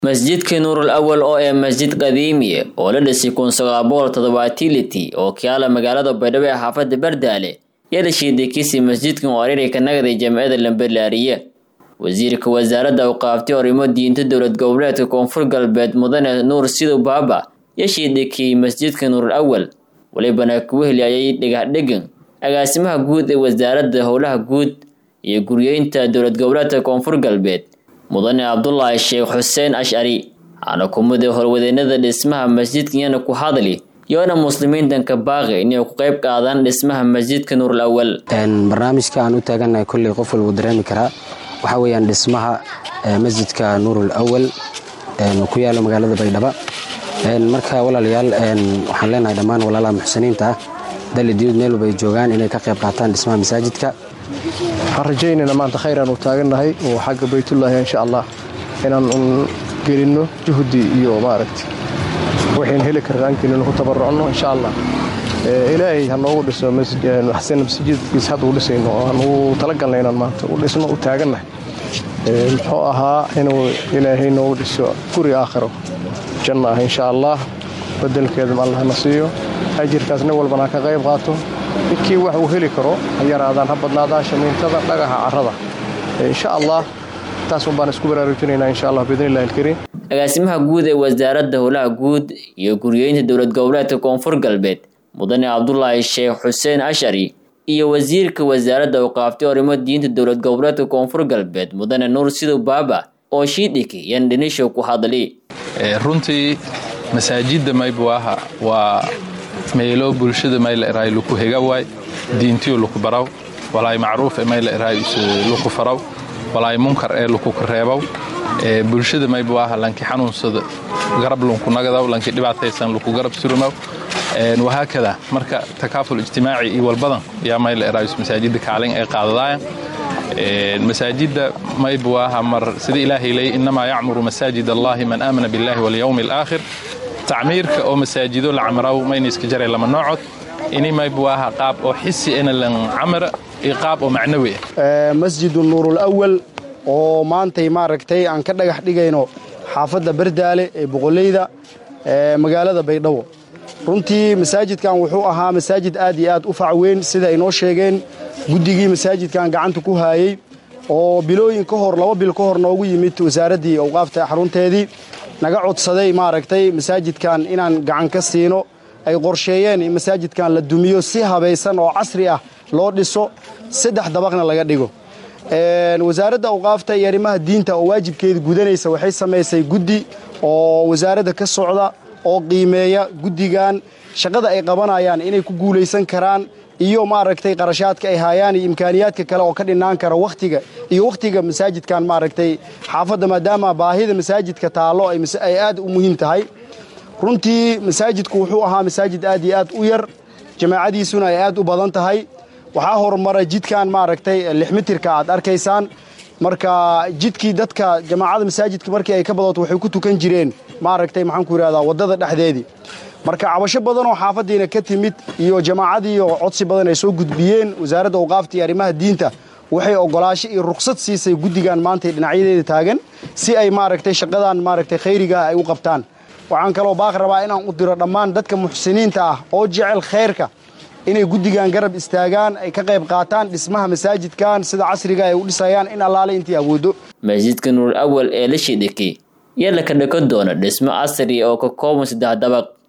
masjidka nuurul awal oo ee masjid qadiimiye oo la dhisay kun sagaal boqol toddobaatiliti oo kiyaala magaalada baydhabo ee xaafada bardaale yaa la shiiday kiisii masjidkan oo ariray ka nagaday jamciyada lambalaariye wasiirka wasaaradda awqaafti arrimo diinta dowlad goboleedka koonfur galbeed mudane nuur sidow baaba yaa shiiday kii masjidka nuurul awal walibana kugu heliyayay dhagaxdhegan agaasimaha guud ee wasaaradda howlaha guud iyo guryeynta dowlad goboleedka koonfur galbeed mudane cabdulaahi sheekh xuseen ashcari waxaana kumida horwadeenada dhismaha masjidka iyana ku hadli yoona muslimiintanka baaqi inay ku qayb qaadaan dhismaha masjidka nuurul awal barnaamijka aan u taagannahay kolley qof walbuu dareemi karaa waxaa weeyaan dhismaha masjidka nuurul awal ku yaalo magaalada baydhaba marka walaalayaal waxaan leenahay dhammaan walaalaha muxsiniinta ah dali diyuud meel walba ay joogaan inay ka qayb qaataan dhismaha masaajidka waxaan rajaynayna maanta khayr aan u taagannahay oo xagga baytullaahi insha allah inaan un gelinno juhdi iyo maaragta waxayn heli karna ankeynanu ku tabarucno insha allah ilaahay ha noogu dhiso xasan masjidkiis hadda u dhisayno oo aan ugu talagalna inaan maanta u dhisno u taagannahay muxuu ahaa inuu ilaahay noogu dhiso guri aakhiro janna ah insha allah bedelkeedam allahna siiyo ajirkaas nin walbana ka qayb qaato ninkii wax uu heli karo ha yaraadaan ha badnaadaan shamiintada dhagaxa carrada insha allah taas un baan isku baraarujinaynaa insha allah biidnillahi alkariim agaasimaha guud ee wasaaradda howlaha guud iyo guryeynta dowlad goboleedka koonfur galbeed mudane cabdulaahi sheekh xuseen ashcari iyo wasiirka wasaaradda awqaaftay arrimo diinta dowlad goboleedka koonfur galbeed mudane nuur sidow baaba oo shiidhiki yan dhinishow ku hadli runtii masaajidda maybuaha waa meelo bulshada mayla eraay luku hega waay diintiyo luku baraw walaay macruuf ee mayla eraay luku faraw walaay munkar ee luku kareebaw bulshada maybuaha lanki xanuunsada garab lunku nagadaw lanki dhibaataysan luku garab surumaw wahaakada marka takaaful ijtimaaci iyo walbadan yaa mayla eraayus masaajidda kaalin ay qaadadaaya masaajidda maybuaha mar sida ilaahay leey innamaa yacmuru masaajid allahi man aamana billahi walyawmi alaakhir tacmiirka oo masaajido la camraw mayniska jaray lama noocod ini maybuaha qaab oo xisi ina lan camra iyo qaab oo macnawi ah masjidu nuurul awal oo maantay maaragtay aan ka dhagax dhigayno xaafadda bardaale ee boqoleyda magaalada baydhabo runtii masaajidkan wuxuu ahaa masaajid aad iyo aad u facweyn sida ay noo sheegeen guddigii masaajidkan gacanta ku haayey oo bilooyin ka hor laba bil ka hor noogu yimid wasaaraddii awqaafta xarunteedii naga codsaday maaragtay masaajidkan inaan gacan ka siino ay qorsheeyeen in masaajidkan la dumiyo si habaysan oo casri ah loo dhiso saddex dabaqna laga dhigo wasaaradda awqaafta iyo arrimaha diinta oo waajibkeeda gudanaysa waxay samaysay guddi oo wasaaradda ka socda oo qiimeeya guddigan shaqada ay qabanayaan inay ku guulaysan karaan iyo maaragtay qarashaadka ay haayaan iyo imkaaniyaadka kale oo ka dhinaan kara wakhtiga iyo wakhtiga masaajidkan maaragtay xaafadda maadaama baahida masaajidka taallo ay aad u muhiim tahay runtii masaajidku wuxuu ahaa masaajid aad iyo aad u yar jamaacadiisuna ay aad u badan tahay waxaa horumaray jidkan maaragtay lix mitirka aad arkaysaan marka jidkii dadka jamaacada masaajidka markii ay ka badato waxay ku tukan jireen maaragtay maxaan ku yidhahdaa waddada dhexdeedii marka cabasho badan oo xaafaddiina ka timid iyo jamaacadiiyo codsi badan ay soo gudbiyeen wasaaradda awqaafta iyo arrimaha diinta waxay ogolaasho iyo ruksad siisay guddigan maantay dhinacyadeeda taagan si ay maaragtay shaqadan maaragtay khayriga ay u qabtaan waxaan kaloo baaq rabaa inaan u diro dhammaan dadka muxsiniinta ah oo jecel khayrka inay guddigan garab istaagaan ay ka qayb qaataan dhismaha masaajidkan sida casriga ay u dhisayaan in allaale intii awooddo masjidka nuurul awal ee la shidhiki yaa la ka dhako doona dhismo casri oo ka kooban saddex dabaq